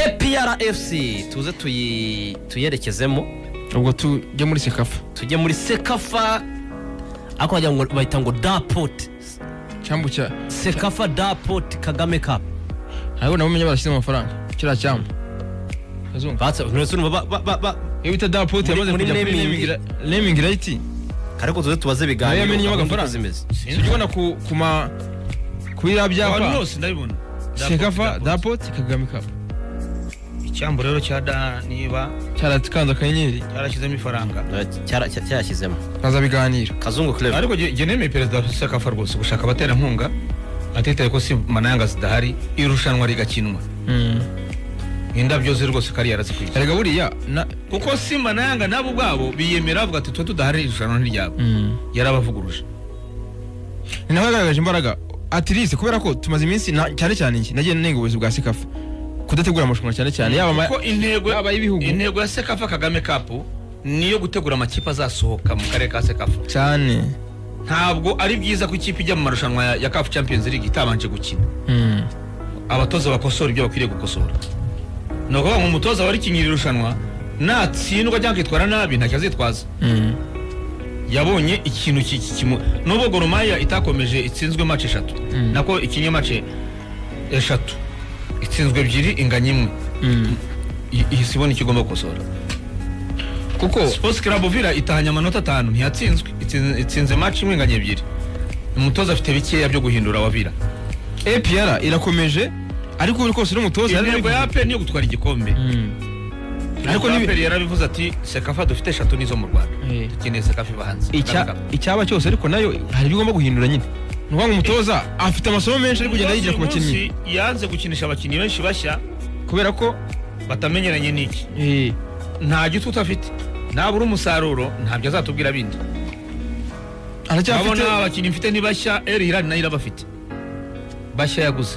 APRFC tuze tuyi- tuyerekezemo ubwo tujya muri sekafa tujye muri sekafa ariko wagira ngo bahita ngo dapoti cyambu cya sekafa dapoti kagame kapu ntabwo nabo umenya barashyizemo amafaranga kiriya cyambu kazungu batse nturetse urumva ba- ba- ba- ba- iyo bita dapote Muri- yamaze muri kujya kuri naming. naming rayiti ariko tuze tubaze nayo ibiganiro gahunda yamenyemo uko agafaranga zimeze tujya ubona ku ku ma ku biriya abantu byapa bose ndabibona sekafa dapote kagame kapu icyambu rero cya da niba cyaratukanze akanyenyeri cyarashyizemo ifaranga Cyara- cya- cyarashyizemo kaza biganiro kazungu kureba ariko jye nemeye perezida wa sekafa rwose gushaka abaterankunga atitaye ko si manayanga zidahari irushanwa rigakinwa indabyo ze rwose kari yarazikwiye erega buriya na kuko si manayanga nabo ubwabo biyemera bavuga ati twe tudahari iri rushanwa ntiryabo Mm. yarabavuguruje ni naho yagaragaje imbaraga atirise kubera ko tumaze iminsi na- cyane cyane iki nagiye nenga ubuyobozi bwa sekafa kudategura amarushanwa cyane cyane yaba ama- kuko intego yaba ay'ibihugu. intego ya sekafa kagame kapu niyo gutegura amakipe azasohoka mu karere ka sekafa cyane ntabwo ari byiza ko ikipe ijya mu marushanwa ya- ya kafu champions league itabanje gukina Mm. abatoza bakosora ibyo bakwiriye gukosora ni ukuvuga ngo umutoza warikinyira irushanwa natsindwa cyangwa akitwara nabi ntacyo azitwaza Mm. yabonye ikintu ki- ki- kimu nubwo goromaya itakomeje itsinzwe mace eshatu Mm. nako ikinye mace eshatu itsinzwe ebyiri inganya imwe Mm. I- iyi si ibona icyo igomba gukosora kuko sports club villa itahanye amanota atanu ntiyatsinzwe itsinze- itsinze mace imwe inganya ebyiri umutoza afite bikeya byo guhindura wa villa apr irakomeje ariko buri kose n'umutoza yari intego ya aperi niyo gutwara igikombe ariko ariko nibi- aperi yarabivuze ati sekafa dufite eshatu nizo mu rwanda Eh. dukeneye sekafa iva hanze Icya- icyaba cyose ariko nayo hari ibyo igomba guhindura nyine ni ukuvuga ngo umutoza afite amasomo menshi ari kugenda yigira ku bakinnyi Uyu munsi yanze gukinisha abakinnyi benshi bashya kubera ko batamenyeranye n'iki eh, nta gitutu afite nabura umusaruro ntabyo azatubwira bindi aracyafite urabona abakinnyi mfite ni bashya eri hirani nayo irabafite bashya yaguze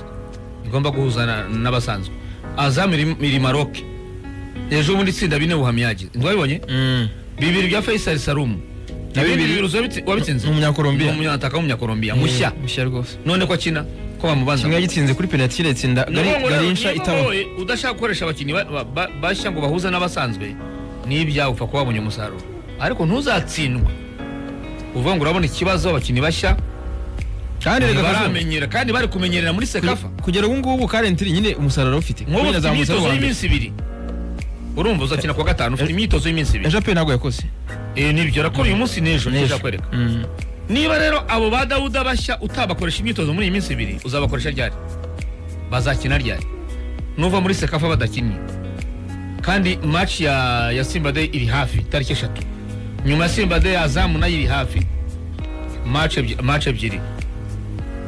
igomba guhuza na- n'abasanzwe azamu iri- iri maroke ejo bundi itsinda bine buhamyagize ntibabibonye Mm. bibiri bya faisal salumu na bibiri- bibiri biruzi wabitsi- wabitsinze Ni umunyakolombiya. Ni umunyantaka w'umunyakolombia mushya Eh, mushya rwose none ko akina ko bamubanza kimwe yagitsinze kuri penaliti iratsinda Gari- garinsha itaba wowe udashaka gukoresha abakinnyi ba- ba- ba- bashya ngo bahuze n'abasanzwe n'ibyawe upfa kuba wabonye umusaruro ariko ntuzatsindwe uvuga ngo urabona ikibazo abakinnyi bashya kandi reka kazungu. baramenyera kandi bari kumenyerera muri sekafa Kuge- kugera ubu ngubu karentiri nyine umusaruro awufite nk'ubu ufite yazamutse ari imyitozo uwa mbere. y'iminsi ibiri urumva uzakina ku wa gatanu ufite imyitozo y'iminsi ibiri ejo pe ntabwo yakoze Eh, nibyo rakora uyu munsi n'ejo N'ejo. ntijakwereka Mm. niba rero abo ba dawuda bashya utabakoresha imyitozo muri iyi minsi ibiri uzabakoresha ryari bazakina ryari nuva muri sekafa badakinnye kandi match ya, ya simba day iri hafi tariki eshatu nyuma ya simba day azamu nayo iri hafi match ebyi- match ebyiri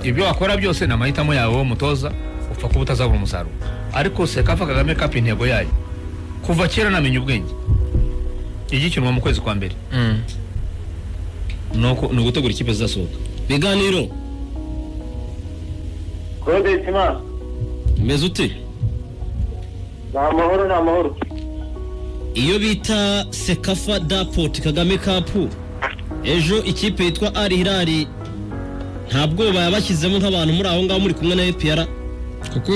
ibyo wakora byose ni amahitamo yawe wowe mutoza upfa kuba utazabona umusaruro ariko sekafa kagame cup intego yayo kuva kera namenya ubwenge igikinwa mu kwezi kwa mbere Mm. ni uko- ni ugutegura ikipe zizasohoka ibiganiro Claude Kimana umeze ute ni amahoro ni amahoro iyo bita sekafa dapoti kagame kapu ejo ikipe yitwa ari hirari nta bwoba yabashyizemo nk'abantu muri aho ngaho muri kumwe na epr kuko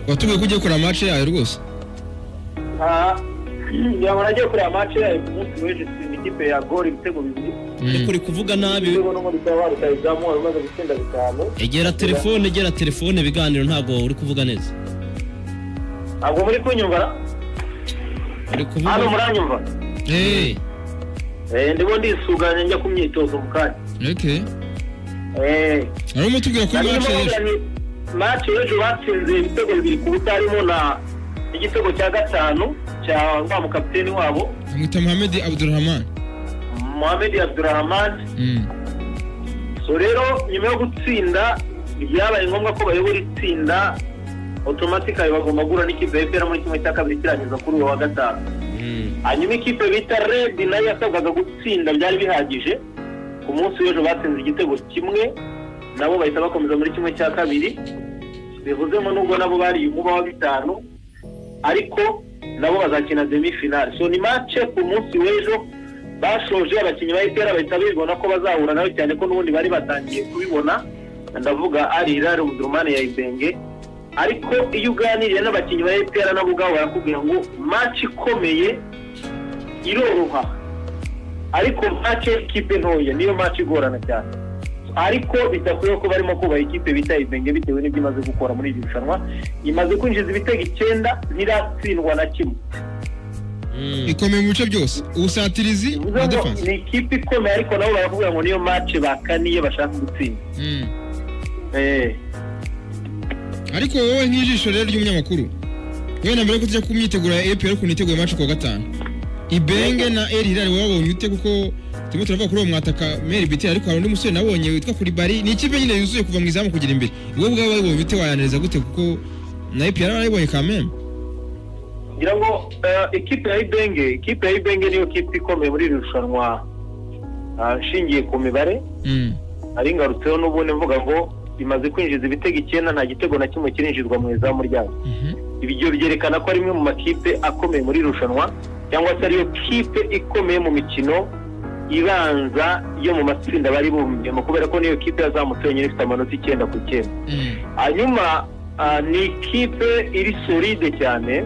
watubwiye ko ugiye gukora amace yayo rwose aha yabona agiye kureba match yayo ku munsi w'ejo tsinda ikipe ya gol ibitego bibiri ariko uri kuvuga nabi ibitego n'umundi ukaba waruta izamu wari umaze gutsinda bitanu egera telefone egera telefone ibiganiro ntabwo uri kuvuga neza ntabwo muri kunyumva uri hano kuvuga muranyumva Eh, Eh, ndimo ndisuganya njya ku myitozo mu kanya okay. Eh, ari umutubwira kuri nari mace ndimo y'ejo mbabwira ni match y'ejo batsinze ibitego bibiri ku busa harimo na igitego cya gatanu cya wa mukapiteni wabo amwita muhammed abdurahman Mohamed Abdurrahman so rero nyuma yo gutsinda byabaye ngombwa ko bayobora itsinda otomatikali bagomba guhura n'ikipe ya EPR muri kimwe cya kabiri kirangiza kuri uwo wa gatanu hanyuma ikipe bita red nayo yasabwaga gutsinda byari bihagije ku munsi w'ejo batsinze igitego kimwe nabo bahita bakomeza muri kimwe cya kabiri bivuzemo nubwo nabo bari umuba wa bitanu ariko nabo bazakina demi finale so ni mace ku munsi w'ejo bashoje abakinnyi ba EPR bahita bibona ko bazahura nayo cyane ko n'ubundi bari batangiye kubibona ndavuga ari irari ubudurumane ya ibenge ariko iyo uganiriye n'abakinnyi ba epera nabo ubwabo barakubwira ngo match ikomeye iroroha ariko match y'ikipe ntoya niyo match igorana cyane ariko bidakwiye ko barimo kubaha ikipe bita ibenge bitewe n'ibyo imaze gukora muri iri rushanwa imaze kwinjiza ibitego icyenda ntiratsindwa na kimwe ikomeye mu bice byose ubusatirizi bivuze na ngo defanse ni ikipe ikomeye ariko nabo barakubwira ngo niyo match bakaniye bashaka gutsinda Eh. ariko wowe nk'ijisho rero ry'umunyamakuru wowe na mbere yuko tujya ku myiteguro ya epr ukuntu iteguye maci kuwa gatanu ibenge na el hilal wabonye ute kuko turimo turavuga kuri uwo mwataka meri bitel ariko hari undi musore nabonye witwa kuribari ni ikipe nyine yuzuye kuva mu izamu kugira imbere wowe ubwawe wayibonye ute wayaniriza gute kuko na epr warayibonye kameme ngira ngo eh, ikipe ya ibenge ikipe ya ibenge niyo kipe ikomeye muri iri rushanwa ah, nshingiye ku mibare ari ngarutseho n'ubundi mvuga ngo imaze kwinjiza ibitego icyenda nta gitego na kimwe kirinjizwa mu izamu ryayo ibyo byerekana ko ari imwe mu makipe akomeye muri iri rushanwa cyangwa se ariyo kipe ikomeye mu mikino ibanza yo mu matsinda bari bumviyemo kubera ko niyo kipe yazamutse yonyine ifite amanota icyenda ku icyenda hanyuma ah, ni ikipe iri solide cyane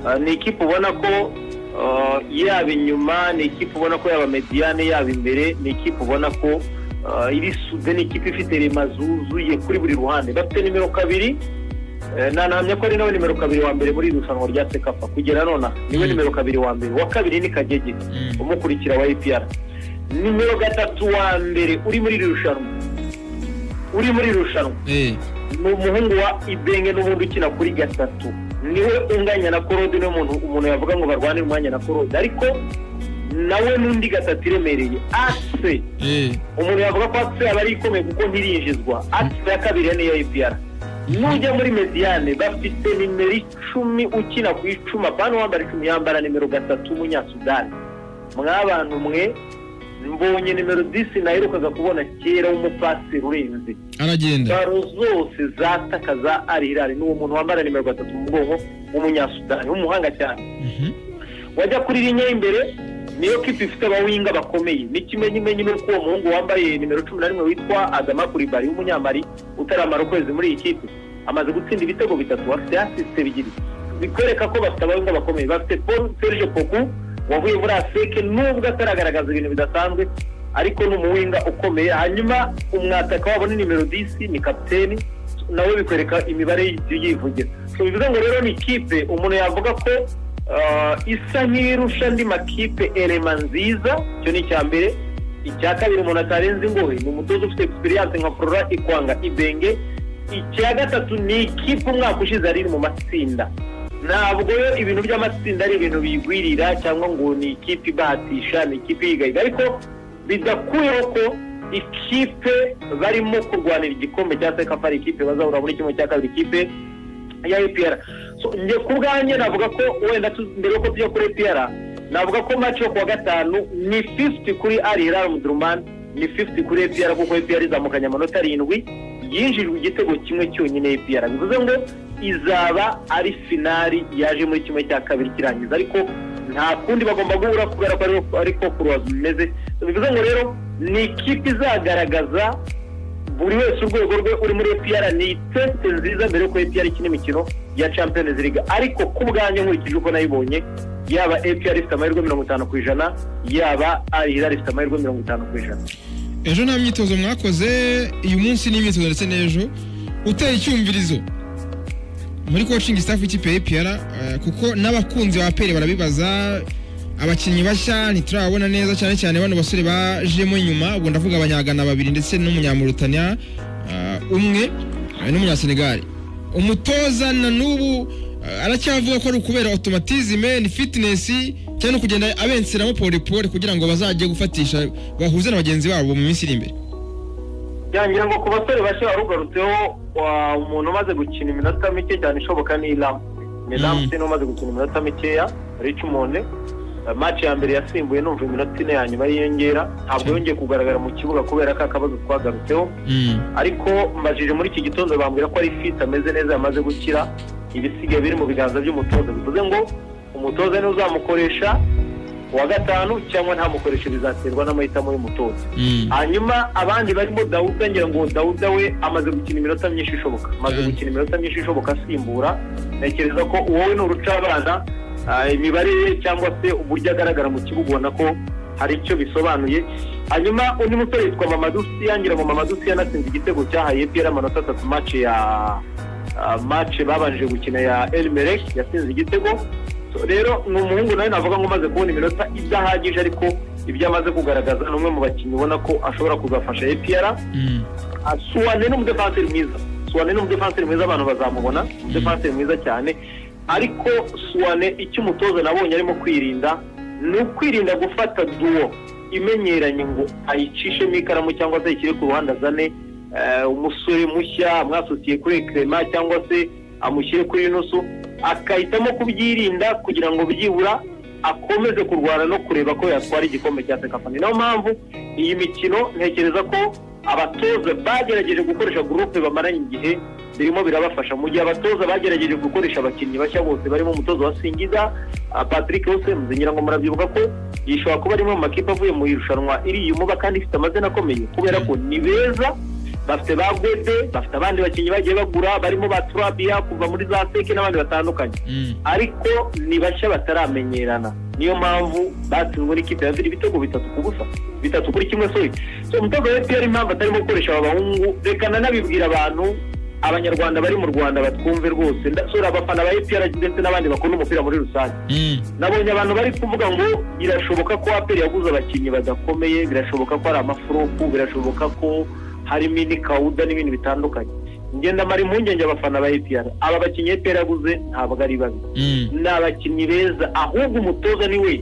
Ah, ni ikipe ubona ko ah, yaba inyuma ni ikipe ubona ko yaba mediyane yaba imbere ni ikipe ubona ko ah, iri sude ni ikipe ifite rema zuzuye kuri buri ruhande bafite nimero kabiri eh, nanahamya ko ari nawe nimero kabiri wa mbere muri iri rushanwa rya sekapa kugera nona niwe nimero kabiri wa mbere uwa kabiri ni kagege umukurikira wa epr nimero gatatu wa mbere uri muri iri rushanwa uri muri iri rushanwa ni umuhungu wa ibenge n'ubundi ukina kuri gatatu niwe unganya na korode niwe muntu umuntu yavuga ngo barwanire umwanya na korode ariko nawe n'undi gatatu iremereye ase umuntu yavuga ko ase yaba ari ikomeye kuko ntirinjizwa ase ya kabiri ya niyo ipiyara nujya muri mediyane bafite nimero icumi ukina ku icumi apana uwambara icumi yambara nimero gatatu w'umunyasudani mwabantu mwe mbonye nimero disi naherukaga kubona kera w'umupasiri urenze aragenda baro zose zatakaza ari irari ni uwo muntu wambara nimero gatatu mu bwonko w'umunyasudani w'umuhanga cyane wajya kuri rinye imbere niyo kipe ifite abawinga bakomeye n'ikimenyimenyi n'uko uwo muhungu wambaye nimero cumi na rimwe witwa adama kuribari w'umunyamari utaramara ukwezi muri iyi kipe amaze gutsinda ibitego bitatu afite asisite bibiri bikwereka ko bafite abawinga bakomeye bafite paul serge poku wavuye muri aseke nubwo ataragaragaza ibintu bidasanzwe ariko ni umuwinga ukomeye hanyuma umwataka wabo ni nimero disi ni kapiteni nawe bikwereka imibare yivugira so bivuze ngo rero ni ikipe umuntu yavuga ko ah, isa nk'irusha andi makipe erema nziza icyo ni icya mbere icya kabiri umuntu atarenze ingohe ni umutoza ufite egisperiyanse nka flora ikwanga ibenge icya gatatu ni ikipe umwaka ushize yari iri mu matsinda ntabwo yo ibintu by'amatsinda ari ibintu biyigwirira cyangwa ngo ni ikipe ibahatisha ni ikipe yigayiga ariko bidakuyeho ko ikipe barimo kurwanira igikombe cya sekafa ari ikipe bazahura muri kimwe cya kabiri ikipe ya epr So, njye ku bwanjye navuga ko wenda tu- mbere yuko tujya kuri epr navuga ko match yo kuwa gatanu ni 50 kuri ari hilal mudruman ni 50 kuri epr kuko epr izamukanye amanota arindwi yinjirijwe igitego kimwe cyonyine epr bivuze ngo izaba ari finari yaje muri kimwe cya kabiri kirangiza ariko nta kundi bagomba guhura kubera ko ari- ariko kuruwazi bimeze bivuze ngo rero ni ikipe izagaragaza buri wese urwego rwe uri muri epr ni iteste nziza mbere yuko epr ikina imikino ya champions league ariko ku bwanjye nkurikije uko nayibonye yaba epr ifite amahirwe mirongo itanu ku ijana yaba ari hilal ifite amahirwe mirongo itanu ku ijana ejo nta myitozo mwakoze uyu munsi ni imyitozo ndetse n'ejo uteye icyumvirizo muri coaching staff y'ikipe ya APR eh, kuko n'abakunzi ba APR barabibaza abakinnyi bashya ntiturababona neza cyane cyane bano basore bajemo nyuma ubwo ndavuga abanyagana babiri ndetse n'umunyamurutania eh, umwe eh, n'umunyasenegali umutoza na n'ubu eh, aracyavuga ko ari ukubera automatisme ni fitness cyane kugenda abenseramo pole pole kugira ngo bazajye gufatisha bahuze na bagenzi babo mu minsi iri imbere byangira ngo ku basore bashya warugarutseho wa- umuntu umaze gukina iminota mike cyane ishoboka ni iramu ni Mm. iramu ni umaze gukina iminota mikeya ricumonde match ya mbere yasimbuye numva iminota ine ya nyuma yiyongera ntabwo yongeye kugaragara mu kibuga kubera ko akabazo twagarutseho ariko mbajije muri iki gitondo bambwira ko ari fit ameze neza yamaze gukira ibisigaye biri mu biganza by'umutoza bivuze ngo umutoza niwe uzamukoresha uwa gatanu cyangwa ntamukoreshe bizaterwa n'amahitamo y'umutoza hanyuma abandi barimo dawuda ngira ngo dawuda we amaze gukina iminota myinshi ishoboka amaze Mm. gukina iminota myinshi ishoboka asimbura ntekereza ko uwowe ni urucabana ah, imibare ye cyangwa se uburyo agaragara mu kibuga ubona ko hari icyo bisobanuye hanyuma undi musore yitwa mamadusiya ngira ngo mamadusiya anatsinze igitego cyahaye piyeri amanota atatu mace ya ah, mace babanje gukina ya elmerek yatsinze igitego So, rero ni umuhungu nawe navuga ngo umaze kubona iminota idahagije ariko ibyo amaze kugaragaza ni umwe mu bakinnyi ubona ko ashobora kuzafasha epr Mm. suwane ni umudefanseri mwiza suwane ni umudefanseri mwiza abantu bazamubona umudefanseri mwiza cyane ariko suwane icyo umutoza nabonye arimo kwirinda ni ukwirinda gufata duwo imenyeranye ngo ayicishemo ikaramu cyangwa se ayishyire ku ruhande azane eh, umusore mushya amwasosiye kuri kerema cyangwa se amushyire kuri nusu akahitamo kubyirinda kugira ngo byibura akomeze kurwana no kureba ko yatwara igikombe cya sekafa ni nayo mpamvu iyi mikino ntekereza ko abatoza bagerageje gukoresha gurupe bamaranye igihe birimo birabafasha mu gihe abatoza bagerageje gukoresha abakinnyi bashya bose barimo umutoza wa singiza ah, patrick hosemuze ngira ngo murabyibuka ko iyi ishobora kuba arimo mu makipe avuye mu irushanwa iriyumva kandi ifite amazina akomeye kubera ko ni beza bafite ba gwede bafite abandi bakinnyi bagiye bagura barimo ba turabiya kuva muri za seke n'abandi batandukanye Mm. ariko ni bashya bataramenyerana niyo mpamvu batsinzwe n'ikipe ya Villa ibitego bitatu ku busa bitatu kuri kimwe sorry so umutoza wa FPR impamvu atarimo gukoresha aba bahungu reka nanabibwira abantu abanyarwanda bari mu Rwanda batwumve rwose ndasura abafana ba FPR ndetse n'abandi bakunda umupira muri rusange Mm. nabonye abantu bari kuvuga ngo birashoboka ko aperi yaguze abakinnyi badakomeye birashoboka ko hari amafuruku birashoboka ko harimo indi kawuda n'ibindi bitandukanye ngenda mara impungenge abafana ba APR aba bakinnyi APR yaguze ntabwo ari babi Mm. ni abakinnyi beza ahubwo umutoza ni we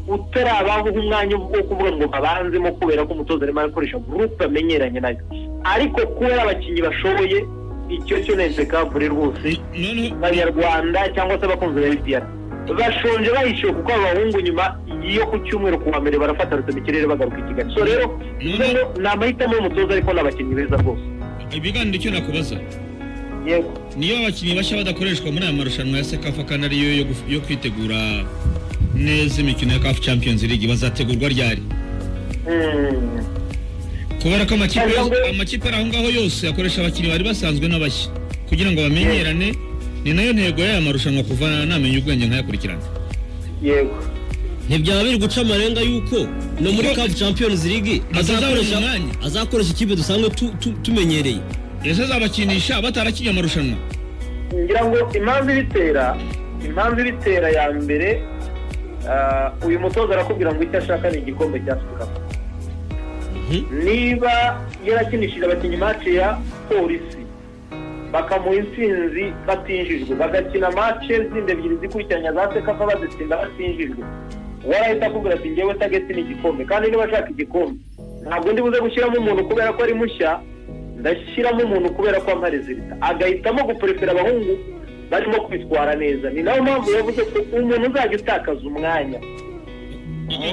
utarabaho umwanya wo kuvuga ngo babanzemo kubera ko umutoza arimo arakoresha gurupe amenyeranye nayo ariko kubera abakinnyi bashoboye icyo cyo nese kavure rwose Noneho abanyarwanda cyangwa se abakunzi ba FPR bashonje bahishiwe kuko aba bahungu nyuma yo ku cyumweru ku wa mbere barafata rutema ikirere bagaruka i kigali so rero rero ni amahitamo y'umutoza ariko ni abakinnyi beza rwose ibiganiro icyo nakubaza yego niyo abakinnyi bashya badakoreshwa muri aya marushanwa ya sekafa kandi ariyo yo guf- yo kwitegura neza imikino ya kafu champions league bazategurwa ryari Mm. kubera ko amakipe Cyangwa ngo- amakipe ari aho ngaho yose akoresha abakinnyi bari basanzwe n'abashya kugira ngo bamenyerane ni nayo ntego y'aya marushanwa kuva namenya ubwenge nkayakurikirana yego ntibyaba biri guca amarenga y'uko no muri kafu champions league Atazabona azakoresha umwanya. azakoresha ikipe dusanzwe tu- tu- tumenyereye ese azabakinisha batarakinnye amarushanwa ngira ngo impamvu ibitera impamvu ibitera ya mbere ah, uyu mutoza arakubwira ngo icyo ashaka ni igikombe cya sikapu niba yarakinishije abakinnyi mace ya polisi bakamuha intsinzi batinjijwe bagakina mace zindi ebyiri zikurikiranya za sekafa bazitsinda batinjijwe uwo arahita akubwira ati ngewe tageti ni igikombe kandi niba ashaka igikombe ntabwo ndi buze gushyiramo umuntu kubera ko ari mushya ndashyiramo umuntu kubera ko ampa rezilita agahitamo guperefera abahungu barimo kwitwara neza ni nayo mpamvu yavuze ko umuntu uzajya utakaza umwanya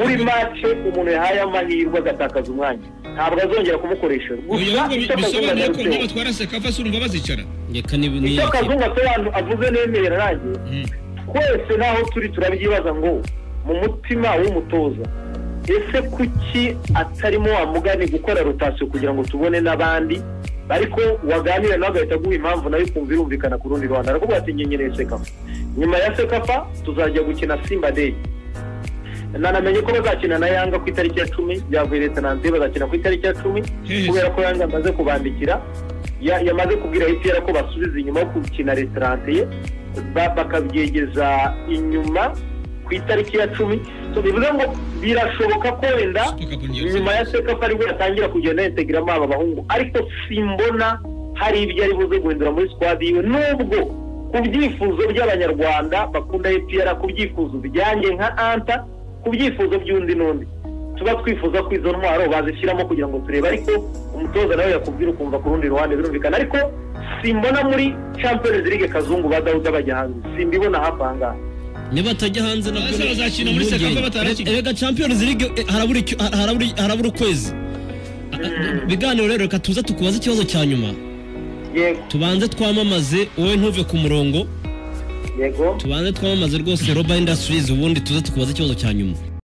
muri mace umuntu yahaye amahirwe agatakaza umwanya ntabwo azongera kumukoresha uyu ahubwo bi- icyo akazungu bisobanuye ko agarutseho- nibatwara sekafa se urumva bazicara reka ni ni- icyo akazungu asobanura avuze nemera nanjye Mm. twese n'aho turi turabyibaza ngo mu mutima w'umutoza ese kuki atarimo wa mugani gukora rotasiyo kugira ngo tubone n'abandi ariko waganira nawe agahita aguha impamvu nayo ukumva irumvikana ku rundi ruhande arakuvuga ati ngenyereye sekafa nyuma ya sekafa tuzajya gukina simba day nanamenye ko bazakina na yanga ku itariki ya cumi byavuye leta nanze bazakina ku itariki ya cumi Hehe. kubera ko yanga amaze kubandikira ya- yamaze kubwira ipiyara ko basubiza inyuma yo gukina resitarante ye ba- bakabyegeza inyuma ku itariki ya cumi So, bivuze ngo birashoboka ko wenda nyuma ya sekafa aribwo yatangira kugenda yentegeramo aba bahungu ariko simbona hari ibyo ari buze guhindura muri squad yiwe nubwo ku byifuzo by'abanyarwanda bakunda epr ku byifuzo byanjye nka anta ku byifuzo by'undi n'undi tuba twifuza ko izo ntwaro bazishyiramo kugira ngo turebe ariko umutoza nawe yakubwira ukumva ku rundi ruhande birumvikana ariko simbona muri champions league kazungu ba dawuda bajya hanze simbibona hafi aha ngaha nibatajya hanze nabwo Ese ni- bazakina muri impungenge. Sekafa batarakina? Re- reka champions league eh, harabura icyo- har- harabura harabura ukwezi ibiganiro rero reka tuze tukubaze ikibazo cya nyuma yego tubanze twamamaze wowe ntuve ku murongo yego tubanze twamamaze rwose roba industries ubundi tuze tukubaze ikibazo cya nyuma